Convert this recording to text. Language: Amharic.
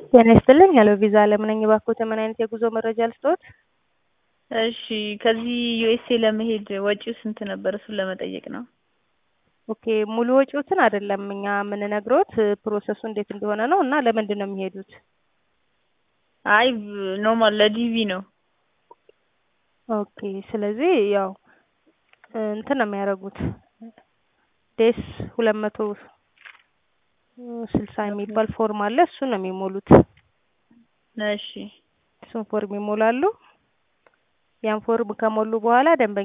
ጤና ይስጥልኝ ሄሎ ቪዛ አለም ነኝ። እባክዎት ምን አይነት የጉዞ መረጃ ልስጥዎት? እሺ ከዚህ ዩኤስኤ ለመሄድ ወጪው ስንት ነበር? እሱን ለመጠየቅ ነው። ኦኬ ሙሉ ወጪዎትን አይደለም እኛ የምንነግሮት ፕሮሰሱ እንዴት እንደሆነ ነው እና ለምንድን ነው የሚሄዱት? አይ ኖርማል ለዲቪ ነው። ኦኬ ስለዚህ ያው እንትን ነው የሚያደርጉት ዴስ ሁለት መቶ ስልሳ የሚባል ፎርም አለ እሱን ነው የሚሞሉት። እሺ እሱን ፎርም ይሞላሉ። ያን ፎርም ከሞሉ በኋላ ደንበኛ